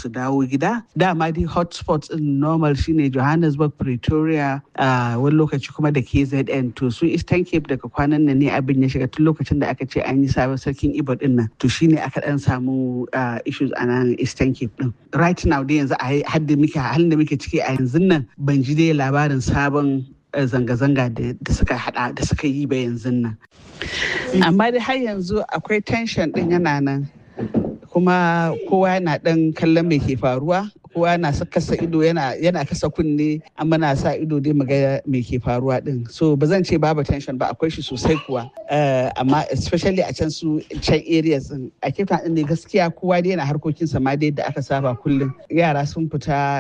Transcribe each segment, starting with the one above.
su dawo gida dama dai hotspots in normal shine johannesburg pretoria wani lokaci kuma da kzn to su eastern cape daga kwanan nan ne abin ya shiga tun lokacin da aka ce an yi sabon sarkin ibo din nan to shine aka dan samu issues a nan eastern cape din right now dai yanzu a hadda muke halin da muke ciki a yanzu nan ban ji dai labarin sabon zanga-zanga da suka hada da suka yi ba yanzu nan amma dai har yanzu akwai tension din yana nan kuma kowa yana dan kallon me ke faruwa kowa na kasa ido yana kasa kunne amma na sa ido dai muga me ke faruwa din so ba zan ce babu tension ba akwai shi sosai kuwa amma especially a can su can areas din a kefa din ne gaskiya kowa dai yana harkokin sa ma dai da aka saba kullum yara sun fita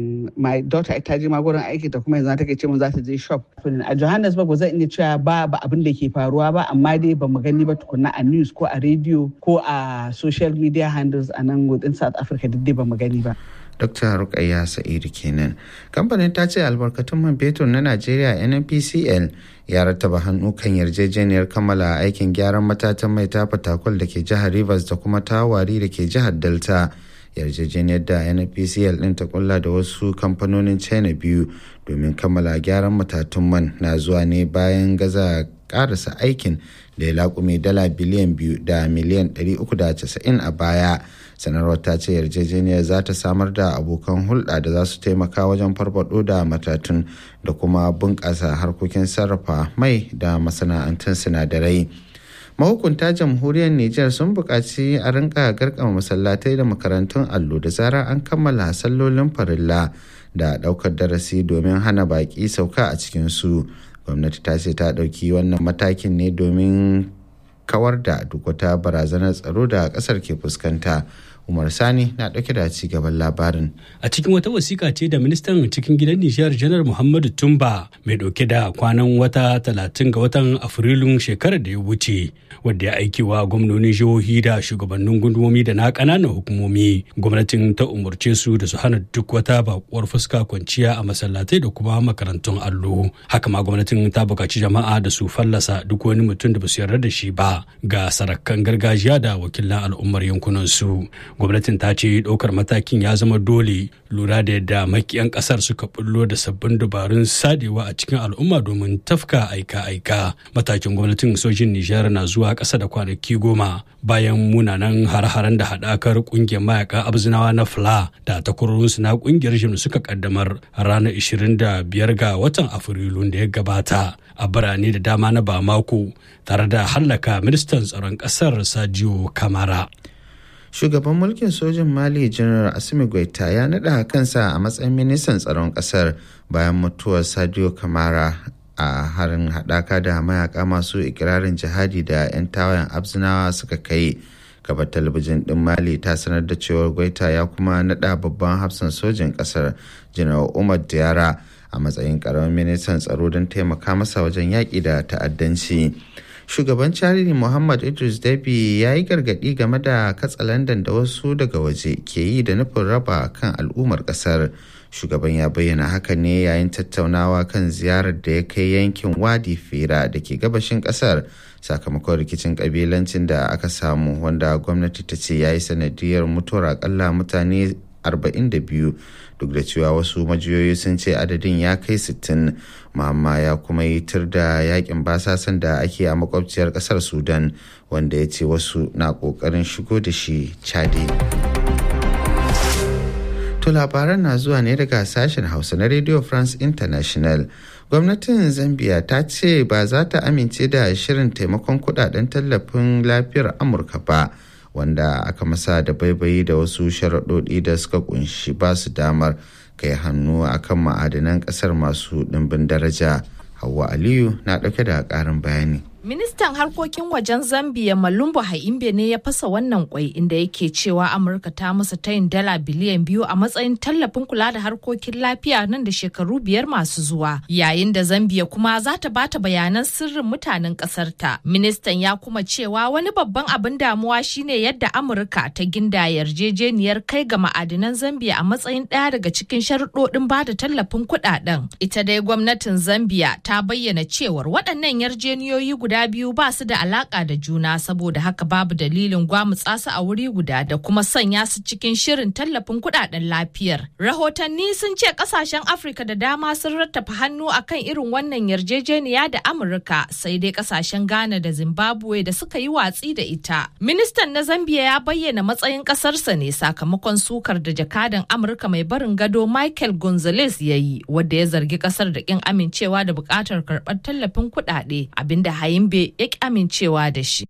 my daughter ita je ma gurin aiki ta kuma yanzu take ce mun za ta je shop a Johannesburg ba zan iya cewa ba ba abin da ke faruwa ba amma dai ba mu gani ba tukunna a news ko a radio ko a social media handles a nan within South Africa duk dai ba mu gani ba Dr. Rukayya Sa'idu kenan. Kamfanin ta ce albarkatun man fetur na Najeriya NNPCL ya rattaba hannu kan yarjejeniyar kammala aikin gyaran matatan mai ta fatakwal da ke jihar Rivers da kuma tawari da ke jihar Delta. yarjejeniyar da NNPCL ɗin ta kulla da wasu kamfanonin China biyu domin kammala gyaran matatun man na zuwa ne bayan gaza karasa aikin da ya laƙume dala biliyan biyu da miliyan 390 a baya. sanarwar ta ce yarjejeniyar za ta samar da abokan hulɗa da za su taimaka wajen farfado da matatun da kuma bunƙasa harkokin sarrafa mai da masana'antun sinadarai mahukunta jamhuriyar niger sun buƙaci a rinka garkama masallatai da makarantun allo da zarar an kammala sallolin farilla da ɗaukar darasi domin hana baƙi sauka a cikinsu gwamnati ta ce ta ɗauki wannan matakin ne domin kawar da duk wata barazanar tsaro da kasar ke fuskanta umar sani na dauke da ci gaban labarin a cikin wata wasiƙa ce da ministan cikin gidan nishiyar janar muhammadu tumba mai dauke da kwanan wata talatin ga watan afrilun shekarar da ya wuce wadda ya aiki wa gwamnonin jihohi da shugabannin gundumomi da na ƙananan hukumomi gwamnatin ta umarce su da su hana duk wata bakuwar fuska kwanciya a masallatai da kuma makarantun allo haka ma gwamnatin ta buƙaci jama'a da su fallasa duk wani mutum da ba su yarda da shi ba ga sarakan gargajiya da wakilan al'ummar yankunan su gwamnatin ta ce ɗaukar matakin ya zama dole lura da yadda makiyan ƙasar suka bullo da sabbin dabarun sadewa a cikin al'umma domin tafka aika-aika matakin gwamnatin sojin nijar na zuwa ƙasa da kwanaki goma bayan munanan har-haren da haɗakar ƙungiyar mayaka abzinawa na fla da takwarorinsu na ƙungiyar jim suka kaddamar ranar 25 ga watan afrilun da ya gabata a birane da dama na bamako tare da hallaka ministan tsaron ƙasar sadio kamara shugaban mulkin sojin mali janar asimi goita ya naɗa kansa a matsayin ministan tsaron ƙasar bayan mutuwar sadio kamara a harin haɗaka da mayaka masu ikirarin jihadi da 'yan tawayen abzinawa suka kai gabar talabijin ɗin mali ta sanar da cewar goita ya kuma naɗa babban hafsan sojin ƙasar janar umar diyara a matsayin ƙaramin ministan tsaro don taimaka masa wajen yaƙi da ta'addanci. shugaban charity muhammad idris dabi ya yi gargadi game da katsalandan da wasu daga waje ke yi da nufin raba kan al'ummar kasar shugaban ya bayyana haka ne yayin tattaunawa kan ziyarar da ya kai yankin wadi fira da ke gabashin kasar sakamakon rikicin kabilancin da aka samu wanda gwamnati ta ce ya yi sanadiyar mutuwar akalla mutane 42 duk da cewa wasu majiyoyi sun ce adadin ya kai 60 mamma ya kuma yi tur da yakin basasan da ake a makwabciyar kasar sudan wanda ya ce wasu na kokarin shigo da shi chadi to labaran na zuwa ne daga sashen hausa na radio france international gwamnatin zambia ta ce ba za ta amince da shirin taimakon kudaden tallafin lafiyar amurka ba wanda aka masa da baibayi da wasu sharaɗoɗi da suka kunshi ba su damar kai hannu akan ma'adanan ƙasar masu ɗimbin daraja hawa aliyu na ɗauke da ƙarin bayani Ministan harkokin wajen Zambia Malumbu Haimbe ne ya fasa wannan kwai inda yake cewa Amurka ta masa tayin dala biliyan biyu a matsayin tallafin kula da harkokin lafiya nan da shekaru biyar masu zuwa. Yayin da Zambia kuma za ta bata bayanan sirrin mutanen kasar ta. Ministan ya kuma cewa wani babban abin damuwa shine yadda Amurka ta ginda yarjejeniyar kai ga ma'adinan Zambia a matsayin ɗaya daga cikin sharuɗoɗin bada tallafin kuɗaɗen. Ita dai gwamnatin Zambia ta bayyana cewar waɗannan yarjeniyoyi guda guda biyu ba su da alaka da juna saboda haka babu dalilin gwamutsa su a wuri guda da kuma sanya su cikin shirin tallafin kudaden lafiyar. Rahotanni sun ce kasashen Afirka da dama sun rattafa hannu akan irin wannan yarjejeniya da Amurka sai dai kasashen Ghana da Zimbabwe da suka yi watsi da ita. Ministan na Zambia ya bayyana matsayin kasarsa ne sakamakon sukar da jakadan Amurka mai barin gado Michael Gonzalez ya yi wadda ya zargi kasar da kin amincewa da bukatar karɓar tallafin kuɗaɗe abinda Hayimbe ya ki amincewa da shi.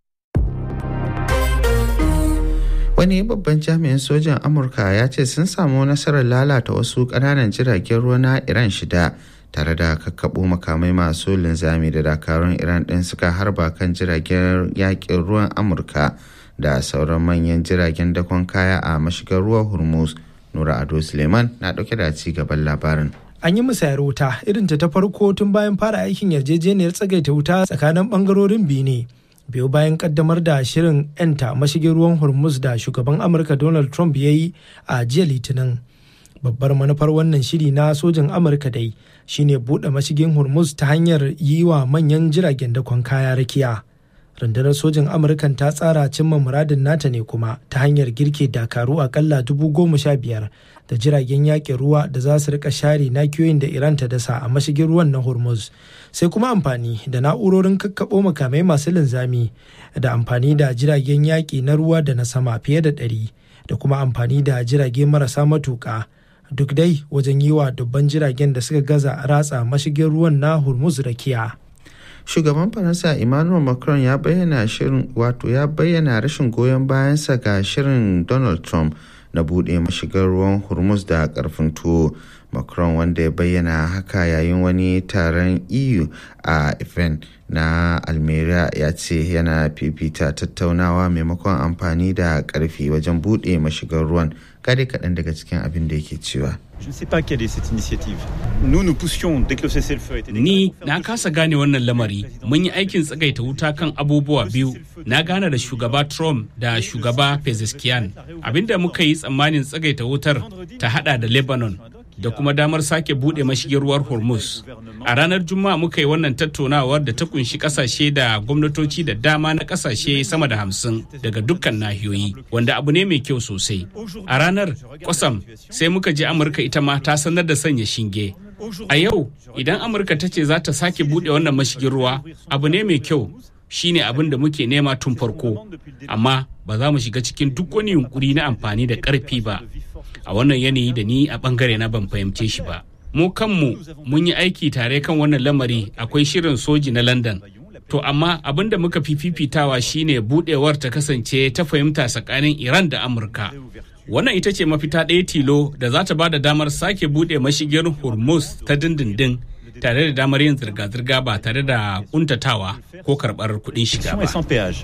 Wani babban jami'in sojan Amurka ya ce sun samu nasarar lalata wasu ƙananan jiragen ruwa na Iran shida tare da kakkaɓo makamai masu linzami da dakarun Iran ɗin suka harba kan jiragen yaƙin ruwan Amurka da sauran manyan jiragen dakon kaya a mashigar ruwa Hormuz. Nura Ado Suleiman na ɗauke da ci gaban labarin. an yi musayar wuta irin ta farko tun bayan fara aikin yarjejeniyar tsagaita wuta tsakanin bangarorin biyu ne biyu bayan kaddamar da shirin 'yanta mashigin ruwan hormuz da shugaban amurka donald trump ya yi a jiya litinin babbar manufar wannan shiri na sojin amurka dai shine buɗe mashigin hormuz ta hanyar yi wa manyan jiragen dakon kaya rakiya rundunar sojin amurkan ta tsara cimma muradin nata ne kuma ta hanyar girke dakaru akalla dubu goma sha biyar da jiragen yaƙin ruwa da za su rika share nakiyoyin da iran ta dasa a mashigin ruwan na hormuz sai kuma amfani da na'urorin kakkaɓo makamai masu linzami da amfani da jiragen yaƙi na ruwa da na sama fiye da ɗari da kuma amfani da jirage marasa matuƙa duk dai wajen yi wa dubban jiragen da suka gaza ratsa mashigin ruwan na hormuz rakiya shugaban faransa emmanuel macron ya bayyana shirin wato ya bayyana rashin goyon bayansa ga shirin donald trump na buɗe mashigar ruwan hormuz da karfin tuwo macron wanda ya bayyana haka yayin wani taron eu a ifen na almeria ya ce yana fifita tattaunawa maimakon amfani da karfi wajen buɗe mashigar ruwan kare kaɗan daga cikin abin da yake cewa Je ne sais pas quelle est cette initiative. Nous, nous poussions dès que le cessez-le-feu était Ni na kasa gane wannan lamari. Mun yi aikin tsagaita wuta kan abubuwa biyu. Na gane da shugaba Trump da shugaba Pezeshkian. Abinda muka yi tsammanin tsagaita wutar ta hada da Lebanon da kuma damar sake bude mashigin ruwar Hormuz. A ranar Juma'a muka yi wannan tattaunawar da ta kunshi kasashe da gwamnatoci da dama na kasashe sama da hamsin daga dukkan nahiyoyi, wanda abu ne mai kyau sosai. A ranar kwasam sai muka ji Amurka ita ma ta sanar da sanya shinge. A yau idan Amurka ta ce za ta sake bude wannan mashigin ruwa, abu ne mai kyau shine abin da muke nema tun farko amma ba za mu shiga cikin duk wani yunkuri na amfani da ƙarfi ba a wannan yanayi da ni a bangare na ban fahimce shi ba mu kanmu mun yi aiki tare kan wannan lamari akwai shirin soji na london to amma abin da muka fi fifitawa shine budewar ta kasance ta fahimta tsakanin iran da amurka wannan ita ce mafita ɗaya tilo da za ta ba da damar sake buɗe mashigin hormuz ta dindindin tare da damar yin zirga-zirga ba tare da kuntatawa ko karɓar kuɗin shiga ba.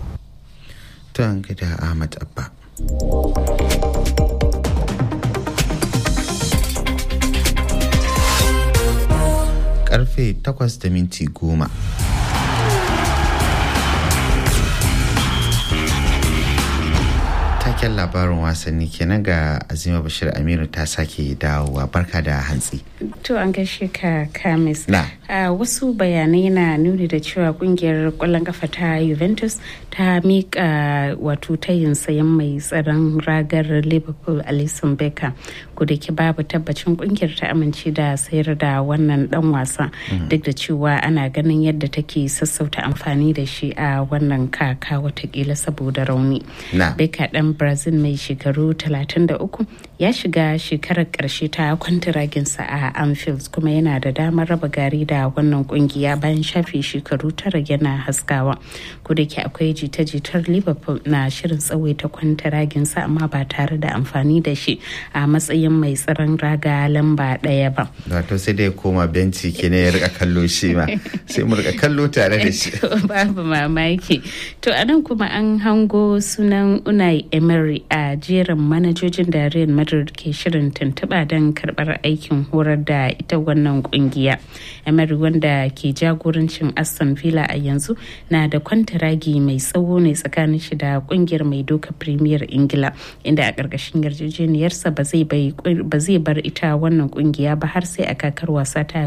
Ta gida Ahmad Abba. Karfe takwas da minti goma. Taken labarin wasanni kenan ga Azima Bashir Aminu ta sake dawowa barka da hantsi. To an gaishe ka kamis. Na. Uh, wasu bayanai na nuni da cewa kungiyar kwallon kafa ta Juventus ta miƙa wato tayin sayan mai tsaron ragar Liverpool Alisson Becker ko da ke babu tabbacin kungiyar ta amince da sayar da wannan dan wasa duk da cewa ana ganin yadda take sassauta amfani da shi a wannan kaka watakila saboda rauni. Na. Becker dan Brazil mai shekaru 33 ya shiga shekarar karshe ta kwantiraginsa a Anfield kuma yana da damar raba gari da wannan kungiya bayan shafe shekaru tara yana haskawa ko da ke akwai jita-jitar liverpool na shirin tsawaita kwantaraginsa amma ba tare da amfani da shi a matsayin mai tsaron raga lamba ɗaya ba Wato sai dai koma benci kenan ya rika kallo shi ma sai mu rika kallo tare da shi. babu mamaki to anan kuma an hango sunan unai emery a jerin manajojin da real madrid madrid ke shirin tuntuɓa don karɓar aikin horar da ita wannan kungiya emery wanda ke jagorancin aston villa a yanzu na da kwantaragi mai tsawo ne tsakanin shi da kungiyar mai doka premier ingila inda a ƙarƙashin yarjejeniyarsa ba zai bar ita wannan kungiya ba har sai a kakar wasa ta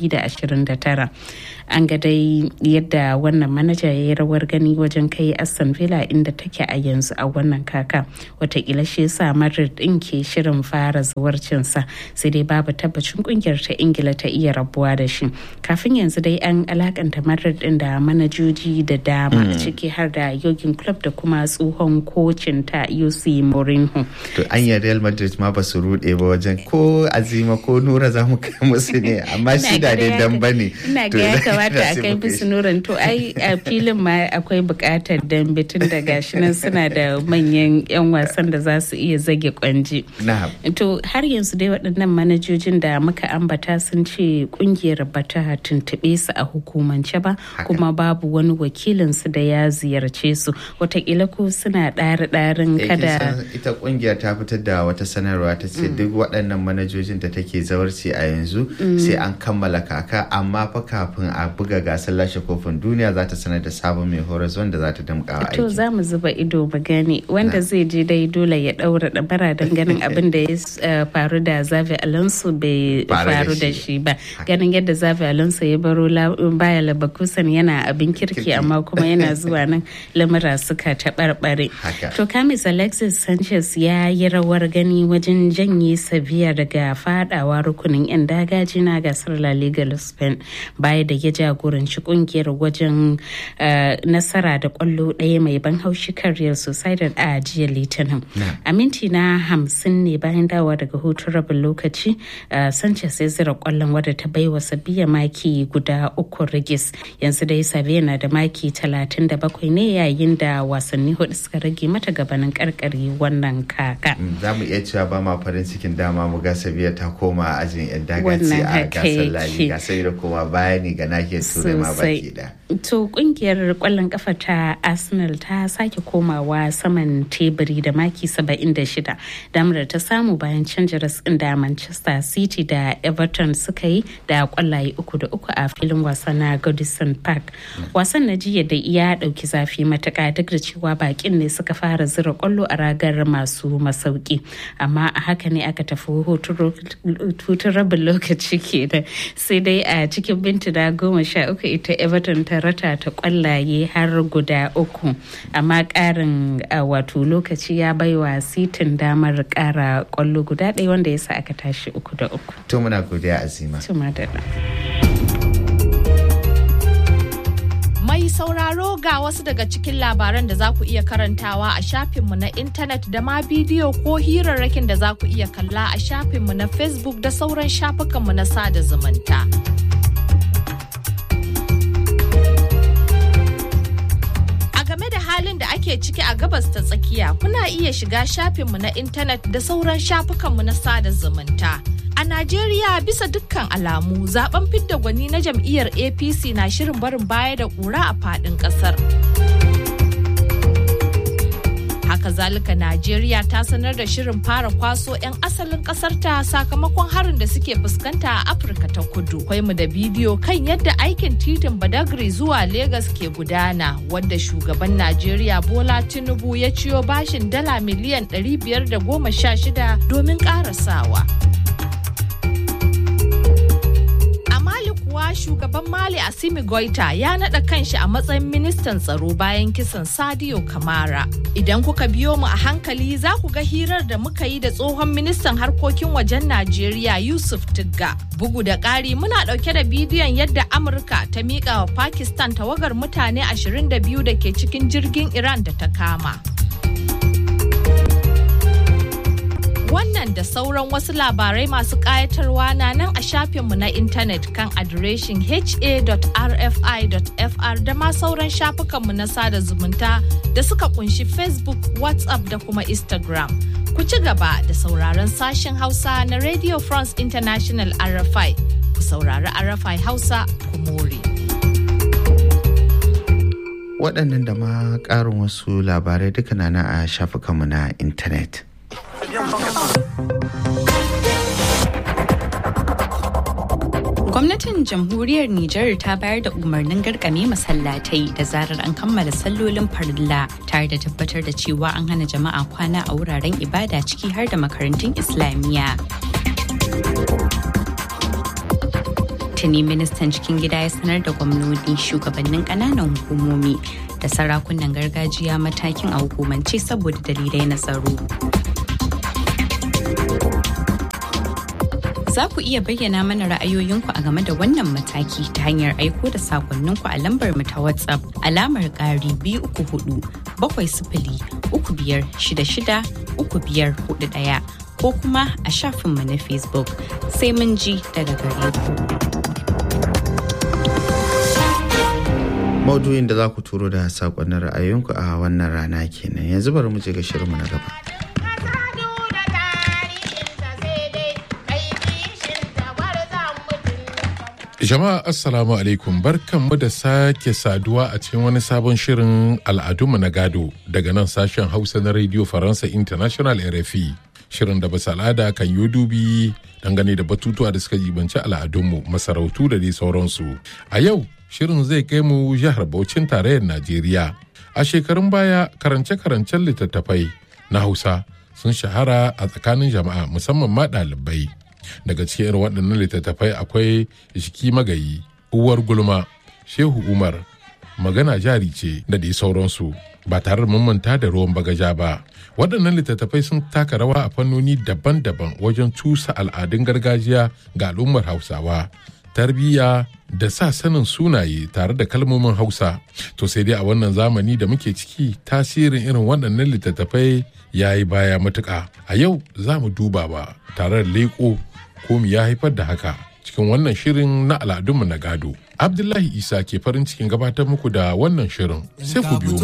2029 an ga dai yadda wannan manaja ya yi rawar gani wajen kai aston villa inda take a yanzu a wannan kaka watakila shi yasa madrid din ke shirin fara zawarcinsa sai dai babu tabbacin kungiyar ta ingila ta iya rabuwa da shi kafin yanzu dai an alakanta madrid din da manajoji da dama ciki har da yogin club da kuma tsohon kocin ta UC Mourinho. To anya Real Madrid ma ba su rude ba wajen ko azima ko nura za mu kai musu ne amma shi da dai dan bane. Ina ga ya kamata a kai musu nuran to ai a filin ma akwai bukatar dambe tun da gashi nan suna da manyan yan wasan da za su iya zage kwanji. To har yanzu dai waɗannan manajojin da muka ambata sun ce kungiyar bata tuntuɓe su a hukumance ba kuma babu wani wakilin su da ya ziyarce su watakila ko suna ɗari-ɗarin kada ita kungiyar ta fitar da wata sanarwa ta ce duk waɗannan manajojin da take zawarci a yanzu sai an kammala kaka amma fa kafin a buga gasar lashe kofin duniya za ta sanar da sabon mai horas wanda za ta damƙa aiki to za mu zuba ido mu gani wanda zai je dai dole ya ɗaura ɗabara don ganin abin da ya faru da zavi alonso bai faru da shi ba ganin yadda zavi alonso ya baro baya labakusan yana abin kirki amma kuma yana zuwa nan lamura suka taɓarɓare. To Kamis Alexis Sanchez ya yi rawar gani wajen janye Sevilla daga fadawa rukunin 'yan dagaji na gasar La Liga Spain baya da ya jagoranci kungiyar wajen nasara da kwallo ɗaya mai ban haushi kan Real Sociedad a jiya Litinin. A minti na hamsin ne bayan dawa daga hutun rabin lokaci Sanchez ya zira kwallon wadda ta baiwa Sevilla maki guda uku rigis yanzu dai Sevilla na da maki 37 ne yayin da wasanni hudu suka rage mata gabanin karkare wannan kaka. Za mu iya cewa ba ma farin cikin dama mu ga Sabiya ta koma ajin yan dagaci a gasar lali gasar da koma bayani ga nahiyar turai ma baki da. To kungiyar kwallon kafa ta Arsenal ta sake komawa saman teburi da maki 76 damar ta samu bayan canja rasin da Manchester City da Everton suka yi da kwallaye uku da uku a filin wasa na Goodison Park. Wasan na jiya da ya dauki zafi matuka duk da cewa bakin ne suka fara zira kwallo a ragar masu masauki amma a haka ne aka tafi hutun rabin lokaci kenan sai dai a cikin mintuna goma sha uku ita Everton ta rata ta kwallaye har guda uku amma karin wato lokaci ya baiwa sitin damar kara kwallo guda ɗaya wanda ya sa aka tashi uku da uku. To muna godiya azima. Tuma da Mai sauraro ga wasu daga cikin labaran da za ku iya karantawa a shafinmu na intanet da ma bidiyo ko hirarrakin da za ku iya kalla a shafinmu na Facebook da sauran shafukanmu na sada zumunta. halin da ake ciki a gabas ta tsakiya kuna iya shiga shafinmu na intanet da sauran shafukanmu na sada zumunta. A Najeriya bisa dukkan alamu zaben fidda gwani na jam'iyyar APC na shirin barin baya da ƙura a faɗin ƙasar. Haka zalika Najeriya ta sanar da shirin fara kwaso 'yan asalin ƙasarta sakamakon harin da suke fuskanta a Afirka ta kudu. Kwai mu da bidiyo kan yadda aikin titin Badagry zuwa Legas ke gudana wadda shugaban Najeriya Bola Tinubu ya ciyo bashin dala miliyan 516 domin ƙarasawa. shugaban Mali Asimi Goita ya naɗa kanshi a matsayin ministan tsaro bayan kisan Sadio Kamara. Idan kuka biyo mu a hankali za ku ga hirar da muka yi da tsohon ministan harkokin wajen Najeriya Yusuf Tigga. Bugu da ƙari muna ɗauke da bidiyon yadda Amurka ta miƙa wa Pakistan tawagar mutane 22 da ke cikin jirgin Iran da ta kama. Wannan da sauran wasu labarai masu ƙayatarwa na nan a shafinmu na intanet kan adireshin ha.rfi.fr da ma sauran shafukanmu na sada zumunta da suka kunshi Facebook, WhatsApp da kuma Instagram. Ku ci gaba da sauraron sashen Hausa na Radio France International RFI. Ku saurari RFI Hausa, ku more. Waɗannan da ma ƙarin wasu labarai duka na a shafukanmu na intanet. Gwamnatin jamhuriyar Nijar ta bayar da umarnin garkame masallatai da zarar an kammala sallolin farilla tare da tabbatar da cewa an hana jama'a kwana a wuraren ibada ciki har da makarantun Islamiyya. Tuni ministan cikin gida ya sanar da gwamnoni shugabannin ƙananan hukumomi da sarakunan gargajiya matakin a hukumance saboda dalilai na tsaro. za ku iya bayyana mana ra'ayoyinku a game da wannan mataki ta hanyar aiko da sakonninku a lambar mu ta WhatsApp alamar ƙari biyu uku hudu bakwai sifili uku biyar shida shida uku biyar hudu ɗaya ko kuma a shafinmu na Facebook sai mun ji daga gare ku. Maudu'in da za ku turo da sakonnin ra'ayoyinku a wannan rana kenan yanzu bari mu je ga shirinmu na gaba. Jama'a Assalamu alaikum barkanmu da sake saduwa a cikin wani sabon shirin al'adunmu na gado daga nan sashen Hausa na Radio Faransa International RFI. Shirin da basu al'ada kan yi dubi dangane da batutuwa da suka jibanci al'adunmu masarautu da dai sauransu. A yau shirin zai kai mu jihar Bauchin tarayyar Najeriya. A shekarun baya karance-karancen littattafai na Hausa sun shahara a tsakanin jama'a musamman ma ɗalibai. daga cikin irin waɗannan littattafai akwai shiki magayi uwar gulma shehu umar magana jari ce da dai sauransu ba tare da manta da ruwan bagaja ba waɗannan littattafai sun taka rawa a fannoni daban-daban wajen cusa al'adun gargajiya ga al'ummar hausawa tarbiyya da sa sanin sunaye tare da kalmomin hausa to sai dai a wannan zamani da muke ciki tasirin irin waɗannan littattafai ya yi baya matuƙa a yau za mu duba ba tare da leƙo ko ya haifar da haka cikin wannan shirin na al'adunmu na gado abdullahi isa ke farin cikin gabatar muku da wannan shirin sai ku biyo